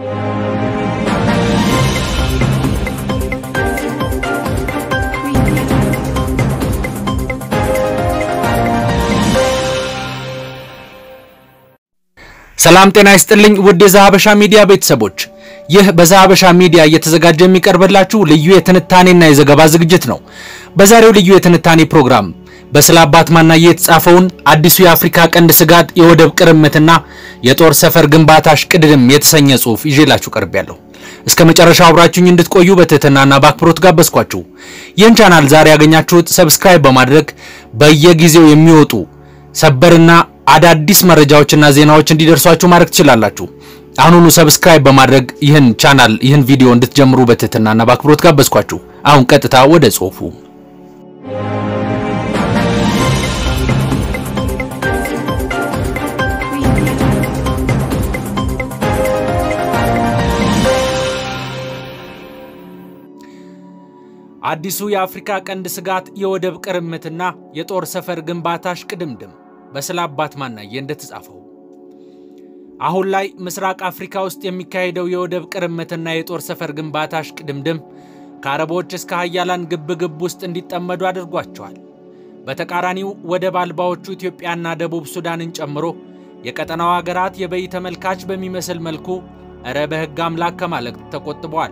ሰላም ጤና ይስጥልኝ ውድ የዛሀበሻ ሚዲያ ቤተሰቦች፣ ይህ በዛሀበሻ ሚዲያ እየተዘጋጀ የሚቀርብላችሁ ልዩ የትንታኔና የዘገባ ዝግጅት ነው። በዛሬው ልዩ የትንታኔ ፕሮግራም በስለ አባት ማናዬ የተጻፈውን አዲሱ የአፍሪካ ቀንድ ስጋት የወደብ ቅርምትና የጦር ሰፈር ግንባታ እሽቅድድም የተሰኘ ጽሑፍ ይዤላችሁ ቀርቤያለሁ። እስከ መጨረሻው አብራችሁኝ እንድትቆዩ በትህትናና በአክብሮት ጋበዝኳችሁ። ይህን ቻናል ዛሬ ያገኛችሁት ሰብስክራይብ በማድረግ በየጊዜው የሚወጡ ሰበርና አዳዲስ መረጃዎችና ዜናዎች እንዲደርሷችሁ ማድረግ ትችላላችሁ። አሁኑኑ ሰብስክራይብ በማድረግ ይህን ቻናል ይህን ቪዲዮ እንድትጀምሩ በትህትናና በአክብሮት ጋበዝኳችሁ። አሁን ቀጥታ ወደ ጽሑፉ። አዲሱ የአፍሪካ ቀንድ ስጋት የወደብ ቅርምትና የጦር ሰፈር ግንባታ እሽቅድምድም በስለ አባት ማናዬ እንደተጻፈው አሁን ላይ ምስራቅ አፍሪካ ውስጥ የሚካሄደው የወደብ ቅርምትና የጦር ሰፈር ግንባታ እሽቅድምድም ከአረቦች እስከ ሀያላን ግብግብ ውስጥ እንዲጠመዱ አድርጓቸዋል። በተቃራኒው ወደብ አልባዎቹ ኢትዮጵያና ደቡብ ሱዳንን ጨምሮ የቀጠናው ሀገራት የበይ ተመልካች በሚመስል መልኩ እረ በሕግ አምላክ ከማለት ተቆጥበዋል።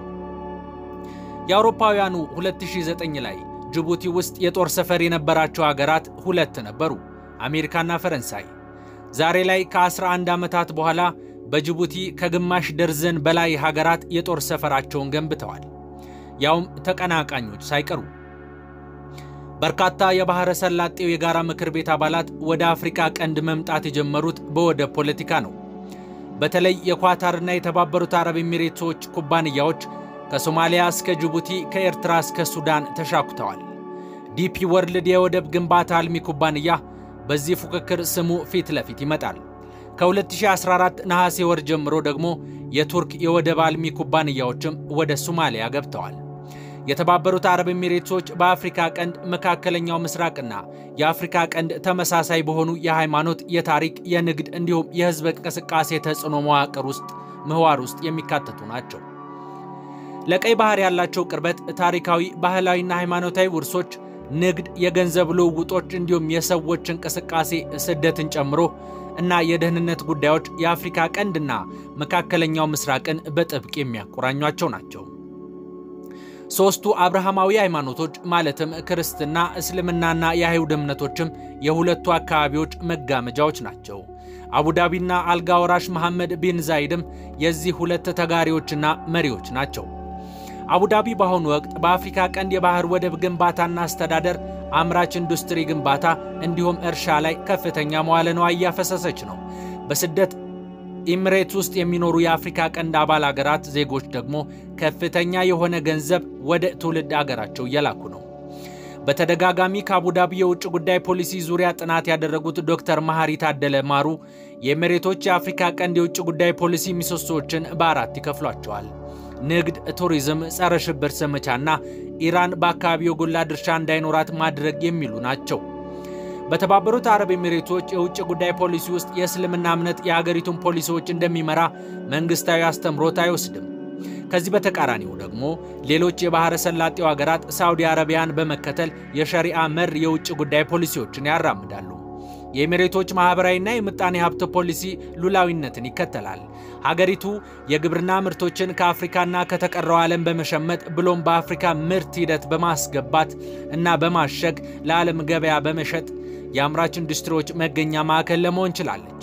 የአውሮፓውያኑ 2009 ላይ ጅቡቲ ውስጥ የጦር ሰፈር የነበራቸው ሀገራት ሁለት ነበሩ፣ አሜሪካና ፈረንሳይ። ዛሬ ላይ ከ11 ዓመታት በኋላ በጅቡቲ ከግማሽ ደርዘን በላይ ሀገራት የጦር ሰፈራቸውን ገንብተዋል፣ ያውም ተቀናቃኞች ሳይቀሩ። በርካታ የባሕረ ሰላጤው የጋራ ምክር ቤት አባላት ወደ አፍሪካ ቀንድ መምጣት የጀመሩት በወደብ ፖለቲካ ነው። በተለይ የኳታርና የተባበሩት አረብ ኤሚሬቶች ኩባንያዎች ከሶማሊያ እስከ ጅቡቲ ከኤርትራ እስከ ሱዳን ተሻኩተዋል። ዲፒ ወርልድ የወደብ ግንባታ አልሚ ኩባንያ በዚህ ፉክክር ስሙ ፊት ለፊት ይመጣል። ከ2014 ነሐሴ ወር ጀምሮ ደግሞ የቱርክ የወደብ አልሚ ኩባንያዎችም ወደ ሶማሊያ ገብተዋል። የተባበሩት አረብ ኤሚሬቶች በአፍሪካ ቀንድ፣ መካከለኛው ምስራቅና የአፍሪካ ቀንድ ተመሳሳይ በሆኑ የሃይማኖት፣ የታሪክ፣ የንግድ እንዲሁም የሕዝብ እንቅስቃሴ ተጽዕኖ መዋቅር ውስጥ ምህዋር ውስጥ የሚካተቱ ናቸው። ለቀይ ባህር ያላቸው ቅርበት፣ ታሪካዊ ባህላዊና ሃይማኖታዊ ውርሶች፣ ንግድ፣ የገንዘብ ልውውጦች እንዲሁም የሰዎች እንቅስቃሴ ስደትን ጨምሮ እና የደህንነት ጉዳዮች የአፍሪካ ቀንድና መካከለኛው ምስራቅን በጥብቅ የሚያቆራኟቸው ናቸው። ሦስቱ አብርሃማዊ ሃይማኖቶች ማለትም ክርስትና፣ እስልምናና የአይሁድ እምነቶችም የሁለቱ አካባቢዎች መጋመጃዎች ናቸው። አቡዳቢና አልጋ ወራሽ መሐመድ ቢን ዛይድም የዚህ ሁለት ተጋሪዎችና መሪዎች ናቸው። አቡዳቢ በአሁኑ ወቅት በአፍሪካ ቀንድ የባህር ወደብ ግንባታና አስተዳደር፣ አምራች ኢንዱስትሪ ግንባታ እንዲሁም እርሻ ላይ ከፍተኛ መዋለ ንዋይ እያፈሰሰች ነው። በስደት ኢሚሬት ውስጥ የሚኖሩ የአፍሪካ ቀንድ አባል አገራት ዜጎች ደግሞ ከፍተኛ የሆነ ገንዘብ ወደ ትውልድ አገራቸው እየላኩ ነው። በተደጋጋሚ ከአቡዳቢ የውጭ ጉዳይ ፖሊሲ ዙሪያ ጥናት ያደረጉት ዶክተር መሐሪ ታደለ ማሩ የኢሚሬቶች የአፍሪካ ቀንድ የውጭ ጉዳይ ፖሊሲ ምሰሶዎችን በአራት ይከፍሏቸዋል። ንግድ፣ ቱሪዝም፣ ጸረ ሽብር ዘመቻና ኢራን በአካባቢው የጎላ ድርሻ እንዳይኖራት ማድረግ የሚሉ ናቸው። በተባበሩት አረብ ኤሚሬቶች የውጭ ጉዳይ ፖሊሲ ውስጥ የእስልምና እምነት የሀገሪቱን ፖሊሲዎች እንደሚመራ መንግስታዊ አስተምሮት አይወስድም። ከዚህ በተቃራኒው ደግሞ ሌሎች የባሕረ ሰላጤው ሀገራት ሳዑዲ አረቢያን በመከተል የሸሪዓ መር የውጭ ጉዳይ ፖሊሲዎችን ያራምዳሉ። የኤሚሬቶች ማኅበራዊና የምጣኔ ሀብት ፖሊሲ ሉላዊነትን ይከተላል። ሀገሪቱ የግብርና ምርቶችን ከአፍሪካና ከተቀረው ዓለም በመሸመት ብሎም በአፍሪካ ምርት ሂደት በማስገባት እና በማሸግ ለዓለም ገበያ በመሸጥ የአምራች ኢንዱስትሪዎች መገኛ ማዕከል ለመሆን ችላለች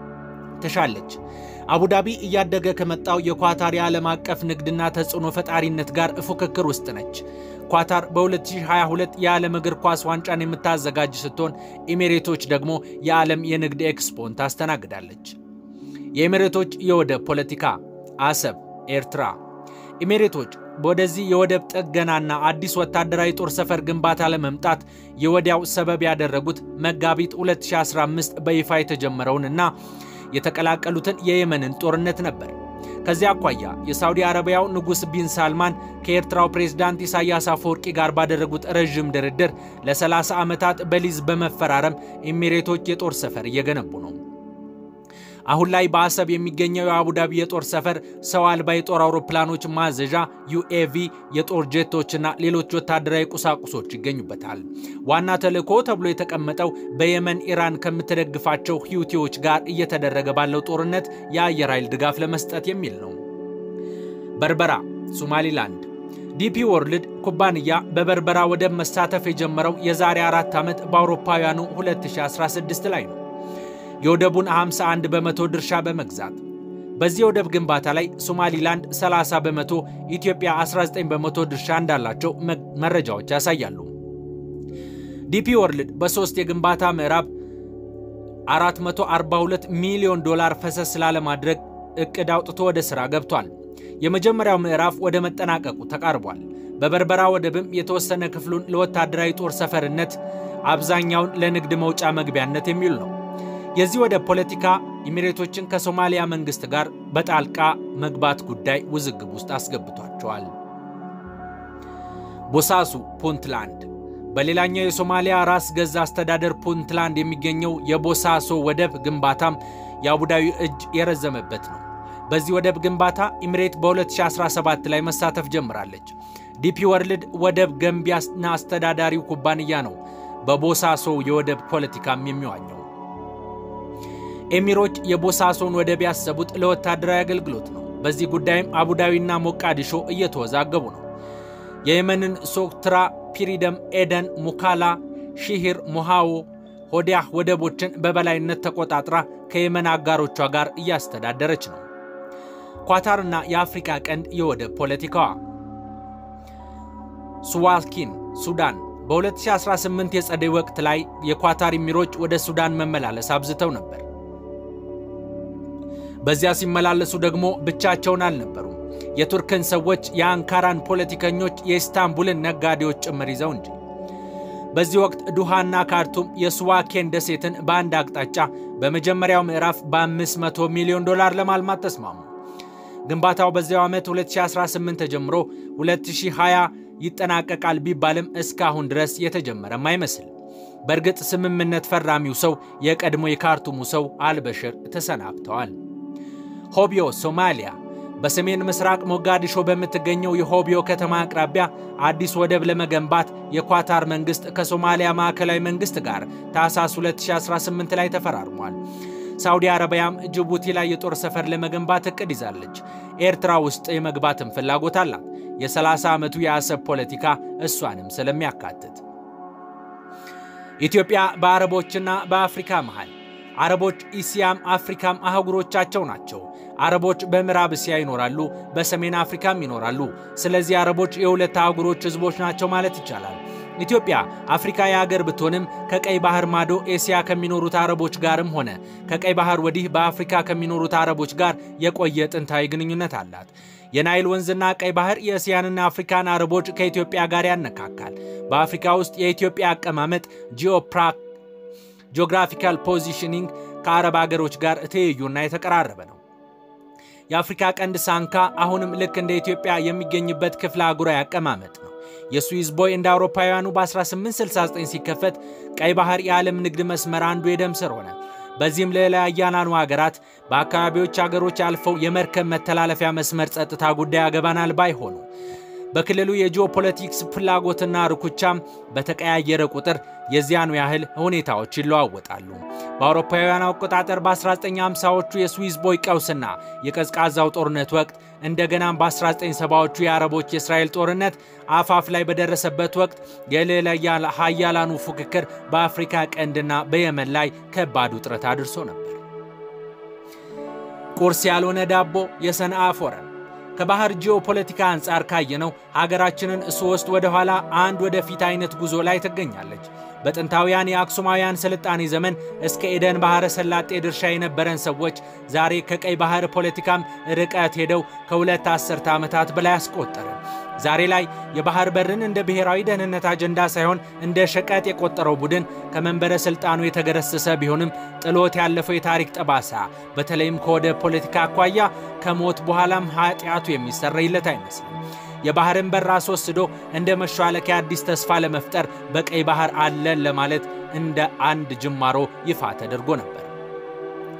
ትሻለች። አቡዳቢ እያደገ ከመጣው የኳታር የዓለም አቀፍ ንግድና ተጽዕኖ ፈጣሪነት ጋር ፉክክር ውስጥ ነች። ኳታር በ2022 የዓለም እግር ኳስ ዋንጫን የምታዘጋጅ ስትሆን ኤሚሬቶች ደግሞ የዓለም የንግድ ኤክስፖን ታስተናግዳለች። የኤሚሬቶች የወደብ ፖለቲካ አሰብ፣ ኤርትራ። ኤሚሬቶች ወደዚህ የወደብ ጥገናና አዲስ ወታደራዊ ጦር ሰፈር ግንባታ ለመምጣት የወዲያው ሰበብ ያደረጉት መጋቢት 2015 በይፋ የተጀመረውንና የተቀላቀሉትን የየመንን ጦርነት ነበር። ከዚያ አኳያ የሳውዲ አረቢያው ንጉሥ ቢን ሳልማን ከኤርትራው ፕሬዝዳንት ኢሳያስ አፈወርቂ ጋር ባደረጉት ረዥም ድርድር ለ30 ዓመታት በሊዝ በመፈራረም ኤሚሬቶች የጦር ሰፈር እየገነቡ ነው። አሁን ላይ በአሰብ የሚገኘው የአቡዳቢ የጦር ሰፈር ሰው አልባ የጦር አውሮፕላኖች ማዘዣ፣ ዩኤቪ፣ የጦር ጄቶችና ሌሎች ወታደራዊ ቁሳቁሶች ይገኙበታል። ዋና ተልዕኮ ተብሎ የተቀመጠው በየመን ኢራን ከምትደግፋቸው ሂውቲዎች ጋር እየተደረገ ባለው ጦርነት የአየር ኃይል ድጋፍ ለመስጠት የሚል ነው። በርበራ ሶማሊላንድ ዲፒ ወርልድ ኩባንያ በበርበራ ወደብ መሳተፍ የጀመረው የዛሬ አራት ዓመት በአውሮፓውያኑ 2016 ላይ ነው። የወደቡን 51 በመቶ ድርሻ በመግዛት በዚህ የወደብ ግንባታ ላይ ሶማሊላንድ 30 በመቶ፣ ኢትዮጵያ 19 በመቶ ድርሻ እንዳላቸው መረጃዎች ያሳያሉ። ዲፒ ወርልድ በሦስት የግንባታ ምዕራብ 442 ሚሊዮን ዶላር ፈሰስ ላለማድረግ እቅድ አውጥቶ ወደ ሥራ ገብቷል። የመጀመሪያው ምዕራፍ ወደ መጠናቀቁ ተቃርቧል። በበርበራ ወደብም የተወሰነ ክፍሉን ለወታደራዊ ጦር ሰፈርነት፣ አብዛኛውን ለንግድ መውጫ መግቢያነት የሚውል ነው። የዚህ ወደብ ፖለቲካ ኢሚሬቶችን ከሶማሊያ መንግስት ጋር በጣልቃ መግባት ጉዳይ ውዝግብ ውስጥ አስገብቷቸዋል። ቦሳሱ ፑንትላንድ በሌላኛው የሶማሊያ ራስ ገዝ አስተዳደር ፑንትላንድ የሚገኘው የቦሳሶ ወደብ ግንባታም የአቡዳዊ እጅ የረዘመበት ነው። በዚህ ወደብ ግንባታ ኢሚሬት በ2017 ላይ መሳተፍ ጀምራለች። ዲፒ ወርልድ ወደብ ገንቢና አስተዳዳሪው ኩባንያ ነው። በቦሳሶ የወደብ ፖለቲካም የሚዋኘው ኤሚሮች የቦሳሶን ወደብ ያሰቡት ለወታደራዊ አገልግሎት ነው። በዚህ ጉዳይም አቡዳቢና ሞቃዲሾ እየተወዛገቡ ነው። የየመንን ሶክትራ፣ ፒሪደም፣ ኤደን፣ ሙካላ፣ ሺሂር፣ ሞሃዎ፣ ሆዲያህ ወደቦችን በበላይነት ተቆጣጥራ ከየመን አጋሮቿ ጋር እያስተዳደረች ነው። ኳታርና የአፍሪካ ቀንድ የወደብ ፖለቲካዋ ሱዋኪን ሱዳን በ2018 የጸደይ ወቅት ላይ የኳታር ኢሚሮች ወደ ሱዳን መመላለስ አብዝተው ነበር። በዚያ ሲመላለሱ ደግሞ ብቻቸውን አልነበሩም። የቱርክን ሰዎች፣ የአንካራን ፖለቲከኞች፣ የኢስታንቡልን ነጋዴዎች ጭምር ይዘው እንጂ። በዚህ ወቅት ዱሃና ካርቱም የሱዋኬን ደሴትን በአንድ አቅጣጫ በመጀመሪያው ምዕራፍ በ500 ሚሊዮን ዶላር ለማልማት ተስማሙ። ግንባታው በዚያው ዓመት 2018 ተጀምሮ 2020 ይጠናቀቃል ቢባልም እስካሁን ድረስ የተጀመረም አይመስል። በእርግጥ ስምምነት ፈራሚው ሰው የቀድሞ የካርቱሙ ሰው አልበሽር ተሰናብተዋል። ሆቢዮ ሶማሊያ በሰሜን ምስራቅ ሞጋዲሾ በምትገኘው የሆቢዮ ከተማ አቅራቢያ አዲስ ወደብ ለመገንባት የኳታር መንግሥት ከሶማሊያ ማዕከላዊ መንግሥት ጋር ታህሳስ 2018 ላይ ተፈራርሟል። ሳውዲ አረቢያም ጅቡቲ ላይ የጦር ሰፈር ለመገንባት እቅድ ይዛለች። ኤርትራ ውስጥ የመግባትም ፍላጎት አላት። የ30 ዓመቱ የአሰብ ፖለቲካ እሷንም ስለሚያካትት ኢትዮጵያ በአረቦችና በአፍሪካ መሃል አረቦች ኢስያም አፍሪካም አህጉሮቻቸው ናቸው። አረቦች በምዕራብ እስያ ይኖራሉ፣ በሰሜን አፍሪካም ይኖራሉ። ስለዚህ አረቦች የሁለት አህጉሮች ህዝቦች ናቸው ማለት ይቻላል። ኢትዮጵያ አፍሪካ የሀገር ብትሆንም ከቀይ ባህር ማዶ ኤስያ ከሚኖሩት አረቦች ጋርም ሆነ ከቀይ ባህር ወዲህ በአፍሪካ ከሚኖሩት አረቦች ጋር የቆየ ጥንታዊ ግንኙነት አላት። የናይል ወንዝና ቀይ ባህር የእስያንና አፍሪካን አረቦች ከኢትዮጵያ ጋር ያነካካል። በአፍሪካ ውስጥ የኢትዮጵያ አቀማመጥ ጂኦግራፊካል ፖዚሽኒንግ ከአረብ አገሮች ጋር ትይዩና የተቀራረበ ነው። የአፍሪካ ቀንድ ሳንካ አሁንም ልክ እንደ ኢትዮጵያ የሚገኝበት ክፍለ አህጉራዊ አቀማመጥ ነው። የስዊዝ ቦይ እንደ አውሮፓውያኑ በ1869 ሲከፈት ቀይ ባህር የዓለም ንግድ መስመር አንዱ የደም ስር ሆነ። በዚህም ለላያያናኑ ሀገራት በአካባቢዎች ሀገሮች አልፈው የመርከብ መተላለፊያ መስመር ጸጥታ ጉዳይ ያገባናል ባይሆኑ በክልሉ የጂኦፖለቲክስ ፍላጎትና ርኩቻም በተቀያየረ ቁጥር የዚያኑ ያህል ሁኔታዎች ይለዋወጣሉ። በአውሮፓውያን አቆጣጠር በ1950ዎቹ የስዊዝ ቦይ ቀውስና የቀዝቃዛው ጦርነት ወቅት እንደገናም በ1970ዎቹ የአረቦች የእስራኤል ጦርነት አፋፍ ላይ በደረሰበት ወቅት የልዕለ ሀያላኑ ፉክክር በአፍሪካ ቀንድና በየመን ላይ ከባድ ውጥረት አድርሶ ነበር። ቁርስ ያልሆነ ዳቦ የሰንዓ ፎረም ከባህር ጂኦፖለቲካ አንጻር ካየነው ሀገራችንን ሶስት ወደ ኋላ አንድ ወደፊት አይነት ጉዞ ላይ ትገኛለች። በጥንታውያን የአክሱማውያን ስልጣኔ ዘመን እስከ ኤደን ባህረ ሰላጤ ድርሻ የነበረን ሰዎች ዛሬ ከቀይ ባህር ፖለቲካም ርቀት ሄደው ከሁለት አስርተ ዓመታት በላይ አስቆጠረ። ዛሬ ላይ የባህር በርን እንደ ብሔራዊ ደህንነት አጀንዳ ሳይሆን እንደ ሸቀጥ የቆጠረው ቡድን ከመንበረ ስልጣኑ የተገረሰሰ ቢሆንም ጥሎት ያለፈው የታሪክ ጠባሳ በተለይም ከወደ ፖለቲካ አኳያ ከሞት በኋላም ኃጢአቱ የሚሰረይለት አይመስልም። የባህርን በር አስወስዶ እንደ መሿለኪያ አዲስ ተስፋ ለመፍጠር በቀይ ባህር አለን ለማለት እንደ አንድ ጅማሮ ይፋ ተደርጎ ነበር።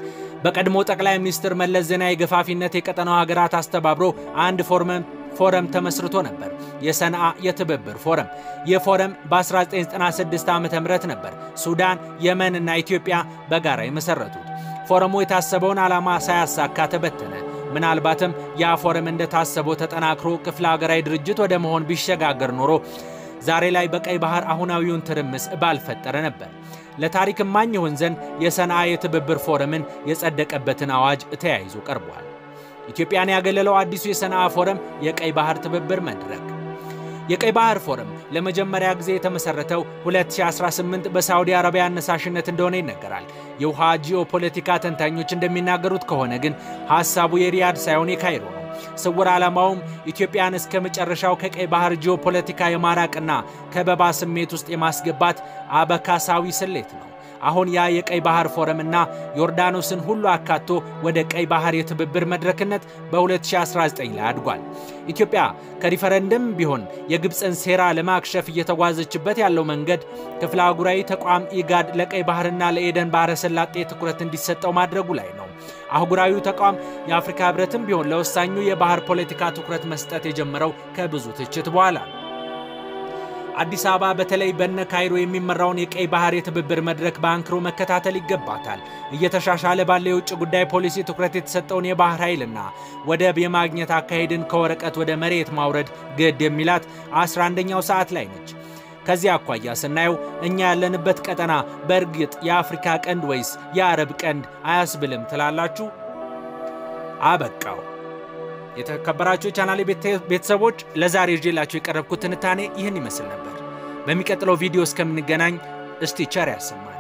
በቀድሞ ጠቅላይ ሚኒስትር መለስ ዜናዊ ገፋፊነት የቀጠናው ሀገራት አስተባብሮ አንድ ፎረም ተመስርቶ ነበር፣ የሰንዓ የትብብር ፎረም። ይህ ፎረም በ1996 ዓ ም ነበር ሱዳን፣ የመን እና ኢትዮጵያ በጋራ የመሰረቱት። ፎረሙ የታሰበውን ዓላማ ሳያሳካ ተበተነ። ምናልባትም ያ ፎረም እንደታሰበው ተጠናክሮ ክፍለ ሀገራዊ ድርጅት ወደ መሆን ቢሸጋገር ኖሮ ዛሬ ላይ በቀይ ባህር አሁናዊውን ትርምስ ባልፈጠረ ነበር። ለታሪክ እማኝ ይሆን ዘንድ የሰንዓ የትብብር ፎረምን የጸደቀበትን አዋጅ ተያይዞ ቀርቧል። ኢትዮጵያን ያገለለው አዲሱ የሰንዓ ፎረም የቀይ ባህር ትብብር መድረክ የቀይ ባህር ፎረም ለመጀመሪያ ጊዜ የተመሰረተው 2018 በሳዑዲ አረቢያ አነሳሽነት እንደሆነ ይነገራል። የውሃ ጂኦፖለቲካ ተንታኞች እንደሚናገሩት ከሆነ ግን ሐሳቡ የሪያድ ሳይሆን የካይሮ ነው። ስውር ዓላማውም ኢትዮጵያን እስከ መጨረሻው ከቀይ ባህር ጂኦፖለቲካ የማራቅና ከበባ ስሜት ውስጥ የማስገባት አበካሳዊ ስሌት ነው። አሁን ያ የቀይ ባህር ፎረምና ዮርዳኖስን ሁሉ አካቶ ወደ ቀይ ባህር የትብብር መድረክነት በ2019 ላይ አድጓል። ኢትዮጵያ ከሪፈረንደም ቢሆን የግብፅን ሴራ ለማክሸፍ እየተጓዘችበት ያለው መንገድ ክፍለ አህጉራዊ ተቋም ኢጋድ ለቀይ ባህርና ለኤደን ባህረ ሰላጤ ትኩረት እንዲሰጠው ማድረጉ ላይ ነው። አህጉራዊው ተቋም የአፍሪካ ህብረትም ቢሆን ለወሳኙ የባህር ፖለቲካ ትኩረት መስጠት የጀመረው ከብዙ ትችት በኋላ ነው። አዲስ አበባ በተለይ በነ ካይሮ የሚመራውን የቀይ ባህር የትብብር መድረክ በአንክሮ መከታተል ይገባታል። እየተሻሻለ ባለ የውጭ ጉዳይ ፖሊሲ ትኩረት የተሰጠውን የባህር ኃይልና ወደብ የማግኘት አካሄድን ከወረቀት ወደ መሬት ማውረድ ግድ የሚላት 11ኛው ሰዓት ላይ ነች። ከዚህ አኳያ ስናየው እኛ ያለንበት ቀጠና በእርግጥ የአፍሪካ ቀንድ ወይስ የአረብ ቀንድ አያስብልም ትላላችሁ? አበቃው። የተከበራችሁ የቻናሌ ቤተሰቦች ለዛሬ ይዤላችሁ የቀረብኩት ትንታኔ ይህን ይመስል ነበር። በሚቀጥለው ቪዲዮ እስከምንገናኝ እስቲ ቸር ያሰማል።